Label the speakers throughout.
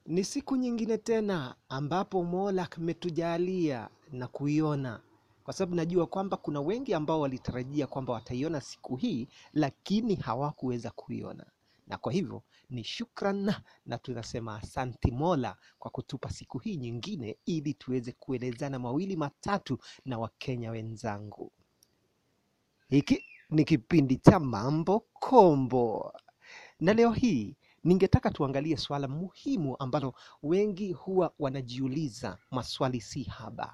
Speaker 1: Ni siku nyingine tena ambapo Mola ametujalia na kuiona, kwa sababu najua kwamba kuna wengi ambao walitarajia kwamba wataiona siku hii, lakini hawakuweza kuiona, na kwa hivyo ni shukran na tunasema asanti Mola kwa kutupa siku hii nyingine ili tuweze kuelezana mawili matatu na Wakenya wenzangu. Hiki ni kipindi cha Mambo Kombo, na leo hii ningetaka tuangalie swala muhimu ambalo wengi huwa wanajiuliza maswali si haba: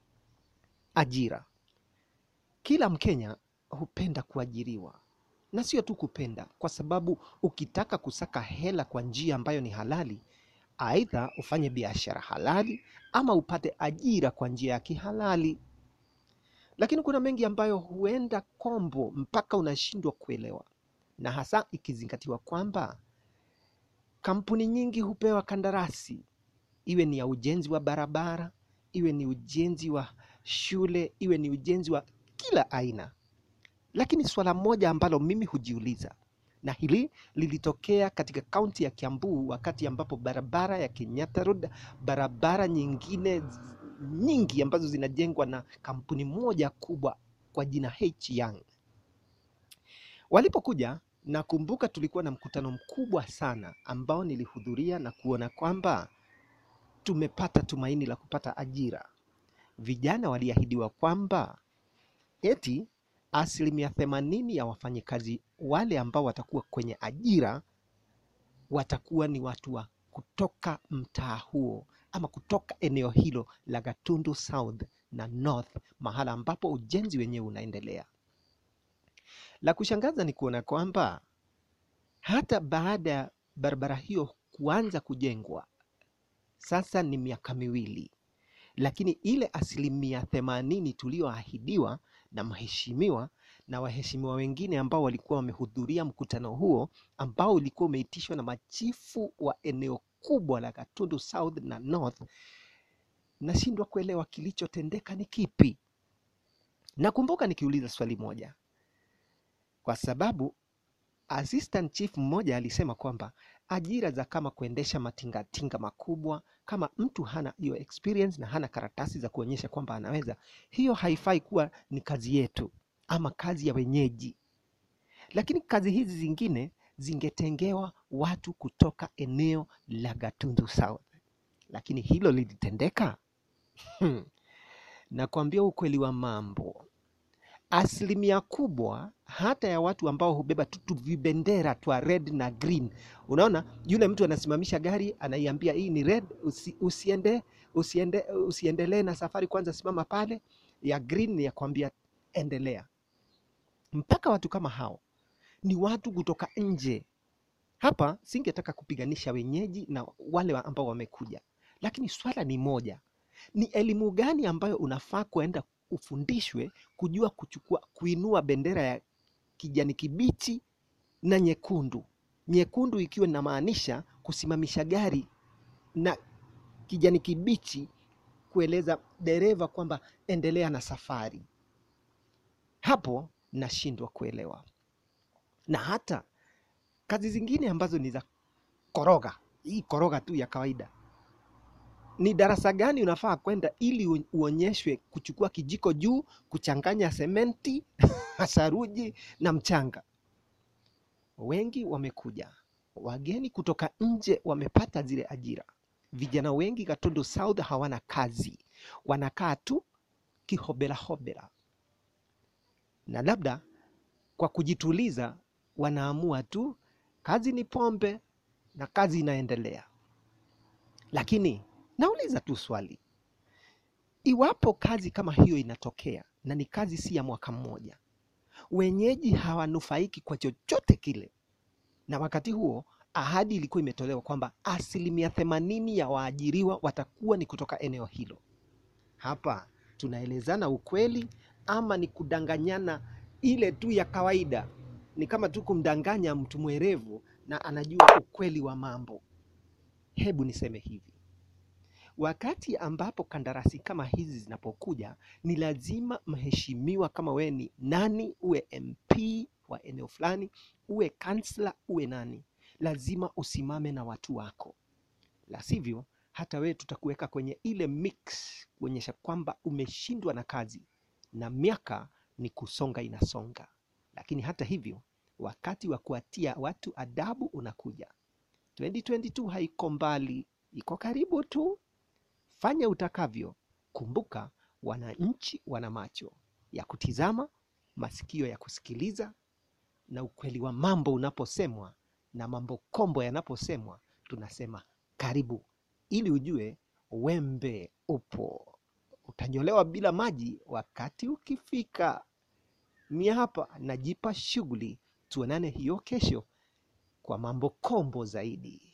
Speaker 1: ajira. Kila Mkenya hupenda kuajiriwa, na sio tu kupenda, kwa sababu ukitaka kusaka hela kwa njia ambayo ni halali, aidha ufanye biashara halali ama upate ajira kwa njia ya kihalali. Lakini kuna mengi ambayo huenda kombo mpaka unashindwa kuelewa, na hasa ikizingatiwa kwamba kampuni nyingi hupewa kandarasi, iwe ni ya ujenzi wa barabara, iwe ni ujenzi wa shule, iwe ni ujenzi wa kila aina. Lakini swala moja ambalo mimi hujiuliza, na hili lilitokea katika kaunti ya Kiambu wakati ambapo barabara ya Kenyatta Road, barabara nyingine z- nyingi ambazo zinajengwa na kampuni moja kubwa kwa jina H Young walipokuja, nakumbuka tulikuwa na mkutano mkubwa sana ambao nilihudhuria na kuona kwamba tumepata tumaini la kupata ajira. Vijana waliahidiwa kwamba eti asilimia themanini ya wafanyikazi wale ambao watakuwa kwenye ajira watakuwa ni watu wa kutoka mtaa huo ama kutoka eneo hilo la Gatundu South na North, mahala ambapo ujenzi wenyewe unaendelea. La kushangaza ni kuona kwamba hata baada ya barabara hiyo kuanza kujengwa, sasa ni miaka miwili, lakini ile asilimia themanini tuliyoahidiwa na mheshimiwa na waheshimiwa wengine ambao walikuwa wamehudhuria mkutano huo ambao ulikuwa umeitishwa na machifu wa eneo kubwa la Gatundu South na North, nashindwa kuelewa kilichotendeka ni kipi. Nakumbuka nikiuliza swali moja, kwa sababu assistant chief mmoja alisema kwamba ajira za kama kuendesha matingatinga makubwa, kama mtu hana hiyo experience na hana karatasi za kuonyesha kwamba anaweza, hiyo haifai kuwa ni kazi yetu ama kazi ya wenyeji, lakini kazi hizi zingine zingetengewa watu kutoka eneo la Gatundu South. Lakini hilo lilitendeka? Hmm. Nakwambia ukweli wa mambo, asilimia kubwa hata ya watu ambao hubeba tu tu vibendera twa red na green. Unaona, yule mtu anasimamisha gari anaiambia hii ni red, usi, usiende usiende usiendelee na safari, kwanza simama pale. Ya green ni ya kwambia endelea. Mpaka watu kama hao ni watu kutoka nje. Hapa singetaka kupiganisha wenyeji na wale wa- ambao wamekuja, lakini swala ni moja, ni elimu gani ambayo unafaa kuenda ufundishwe kujua kuchukua kuinua bendera ya kijani kibichi na nyekundu, nyekundu ikiwa inamaanisha kusimamisha gari na kijani kibichi kueleza dereva kwamba endelea na safari. Hapo nashindwa kuelewa, na hata kazi zingine ambazo ni za koroga, hii koroga tu ya kawaida ni darasa gani unafaa kwenda ili u- uonyeshwe kuchukua kijiko juu, kuchanganya sementi, saruji na mchanga. Wengi wamekuja, wageni kutoka nje wamepata zile ajira. Vijana wengi Gatundu South hawana kazi, wanakaa tu kihobela hobela, na labda kwa kujituliza wanaamua tu kazi ni pombe na kazi inaendelea. Lakini nauliza tu swali, iwapo kazi kama hiyo inatokea na ni kazi si ya mwaka mmoja, wenyeji hawanufaiki kwa chochote kile, na wakati huo ahadi ilikuwa imetolewa kwamba asilimia themanini ya waajiriwa watakuwa ni kutoka eneo hilo. Hapa tunaelezana ukweli ama ni kudanganyana ile tu ya kawaida? Ni kama tu kumdanganya mtu mwerevu na anajua ukweli wa mambo. Hebu niseme hivi, wakati ambapo kandarasi kama hizi zinapokuja, ni lazima mheshimiwa, kama wewe ni nani, uwe MP wa eneo fulani, uwe kansla, uwe nani, lazima usimame na watu wako la sivyo hata wewe tutakuweka kwenye ile mix kuonyesha kwamba umeshindwa na kazi na miaka ni kusonga inasonga. Lakini hata hivyo, wakati wa kuwatia watu adabu unakuja. 2022 haiko mbali, iko karibu tu. Fanya utakavyo. Kumbuka, wananchi wana macho ya kutizama, masikio ya kusikiliza, na ukweli wa mambo unaposemwa na mambo kombo yanaposemwa, tunasema karibu, ili ujue wembe upo. Utanyolewa bila maji wakati ukifika. Mi hapa najipa shughuli, tuonane hiyo kesho kwa mambo kombo zaidi.